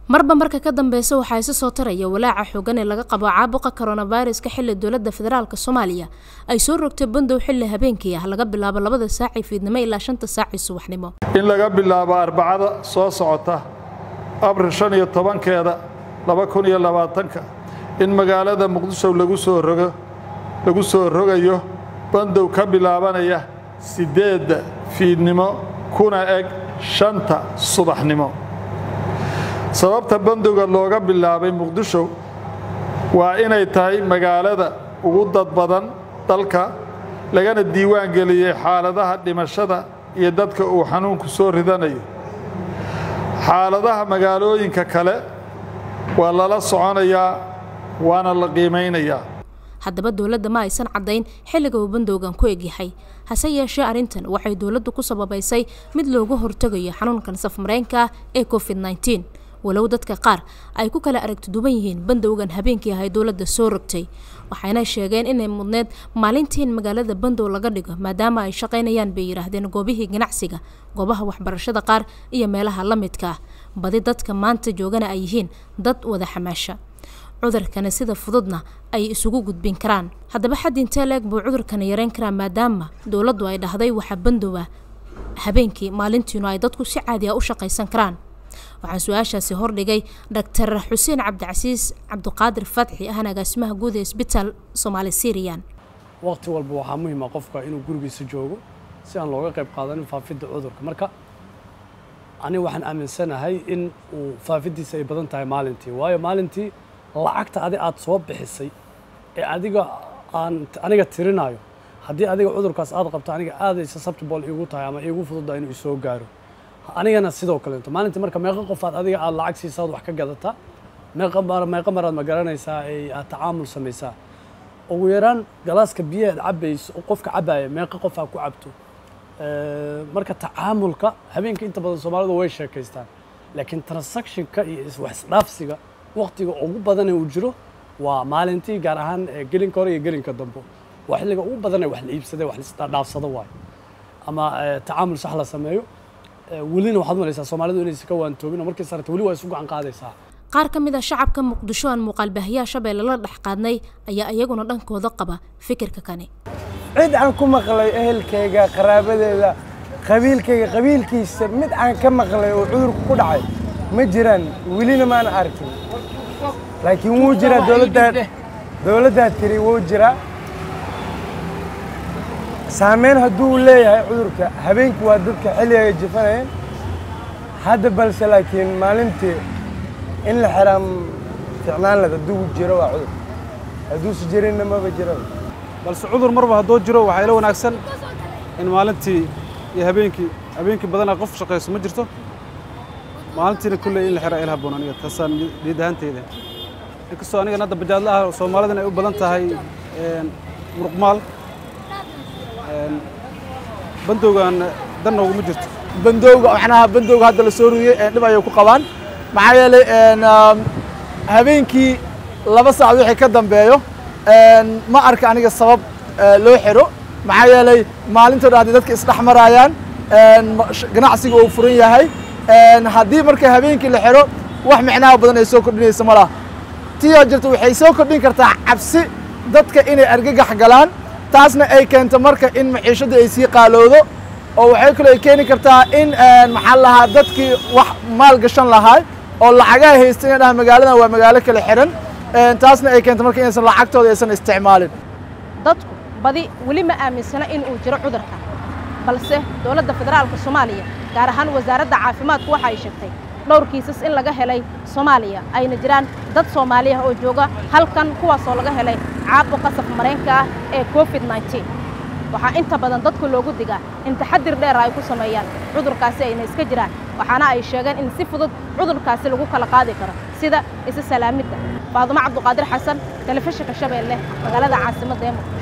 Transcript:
marba marka ka dambeysa waxaa isa soo taraya walaaca xoogan ee laga qabo caabuqa coronaviruska xilli dowladda federaalk soomaaliya ay soo rogtay bandow xilli habeenkii ah laga bilaabo labada saaci fiidnimo ilaa shanta saaci subaxnimo in laga bilaabo arbacada soo socota abril shan iyo tobankeeda laba kun iyo labaatanka in magaalada muqdisho lagu soo rogo lagu soo rogayo bandow ka bilaabanaya siddeedda fiidnimo kuna eg shanta subaxnimo sababta bandowga looga bilaabay muqdisho waa inay tahay magaalada ugu dad badan dalka lagana diiwaan geliyey xaaladaha dhimashada iyo dadka uu xanuunku soo ridanayo xaaladaha magaalooyinka kale waa lala soconayaa waana la qiimaynayaa haddaba dowladda ma aysan caddayn xilliga uu bandowgan ku egyahay hase yeeshee arrintan waxay dowladdu ku sababaysay mid looga hortegayo xanuunkan safmareenka ah ee covid nneteen walow dadka qaar ay ku kala aragti duwan yihiin bandowgan habeenkii ahay dowladda soo rogtay waxayna sheegeen inay mudneed maalintii in magaalada bandow laga dhigo maadaama ay shaqaynayaan bay yidhaahdeen goobihii ganacsiga goobaha waxbarashada qaar iyo meelaha la midka ah badi dadka maanta joogana ay yihiin dad wada xamaasha cudurkana sida fududna ay isugu gudbin karaan haddaba xad intee leeg buu cudurkana yareyn karaa maadaama dowladdu ay dhahday waxaa bandowa habeenkii maalintiinu ay dadku si caadi a u shaqaysan karaan waxaan su-aashaasi hordhigay doctor xuseen cabdicasiis cabdiqaadir fatxi ahna agaasimaha guud ee isbitaal soomaali syrian waqti walba waxaa muhiima qofka inuu gurigiisa joogo si aan looga qayb qaadanin faafidda cudurka marka aniga waxaan aaminsanahay in uu faafiddiisa ay badan tahay maalintii waayo maalintii lacagta adi aad soo bixisay ee adiga aan aniga tirinayo haddii adiga cudurkaas aad qabto aniga aaday susceptible iigu tahay ama iigu fududda inuu isoo gaaro anigana sidoo kaleeto maalintii marka meeqa qofaad adiga aad lacag siisaad wax ka gadataa meeqa meeqa maraad ma garanaysaa ay aad tacaamul samaysaa ugu yaraan galaaska biyahaad cabayso qofka cabaya meeqa qof aa ku cabto marka tacaamulka habeenka inta badan soomaalidu way sheekaystaan laakiin transactionka iyo wax isdhaafsiga waqtiga ugu badan ee uu jiro waa maalintii gaar ahaan gelinka hore iyo gelinka dambe waa xilliga ugu badan ee wax la iibsada wax laisdhaafsado waayo ama tacaamul sax la sameeyo welina waxaad malaysaa soomaalidu inaysan ka waantoobin oo markii sarata weli waa isu gacan qaadaysaa qaar ka mid a shacabka muqdisho aan muuqaalbaahiyaha shabeelle la dhex qaadnay ayaa iyaguna dhankooda qaba fikirka kani cid aan ku maqlay ehelkayga qaraabadeeda qabiilkayga qabiilkiisa mid aan ka maqlay oo cudurku ku dhacay ma jiraan welina maana arkin laakiin wuu jiraa dowladdaa dowladdaa tiri wuu jiraa saameyn hadduu leeyahay cudurka habeenkii waa dadka xilliga jifanayeen hadda balse laakiin maalintii in la xiraa ficnaan led hadduu jiro waa cudur hadduusi jirinna maba jiro balse cudur marba hadduu jiro waxaa ila wanaagsan in maalintii iyo habeenkii habeenkii badanaa qof shaqayso ma jirto maalintiina kulley in la xiraa ila habboon aniga taasaan niyad ahaanteyda inkastoo anigan hadda bajaadla ah soomaalidan ay u badan tahay muruqmaal bandowgan dan nooguma jirto bandowga macnaha bandowga hadda la soo rudiyey dhib ayay ku qabaan maxaa yeelay habeenkii laba saacad wixii ka dambeeyo ma arka aniga sabab loo xiro maxaa yeelay maalintoo dhan haddii dadka isdhex maraayaan ganacsiga uu furan yahay haddii marka habeenkii la xiro wax micnaha badan ay soo kordhinaysa ma laha tiyoo jirta waxay soo kordhin kartaa cabsi dadka inay argagax galaan taasna ay keento marka in maciishadda ay sii qaalowdo oo waxay kaloo ay keeni kartaa in maxaa lahaa dadkii wax maal gashan lahaa oo lacagaha haysta inay dhaha magaaladan waa magaalo kale xihan taasna ay keento marka inaysan lacagtooda aysan isticmaalin dadku badi weli ma aaminsana in uu jiro cudurka balse dowladda federaalka soomaaliya gaar ahaan wasaaradda caafimaadku waxa ay sheegtay dhowr kiisas in laga helay soomaaliya ayna jiraan dad soomaaliya oo jooga halkan kuwaasoo laga helay caabuqa safmareenka ah ee covid nneteen waxaa inta badan dadku loogu digaa in taxadir dheera ay ku sameeyaan cudurkaasi ayna iska jiraan waxaana ay sheegeen in si fudud cudurkaasi lagu kala qaadi karo sida isa salaamidda faadumo cabduqaadir xasan telefishinka shabeelle magaalada caasimadda ee muqdisho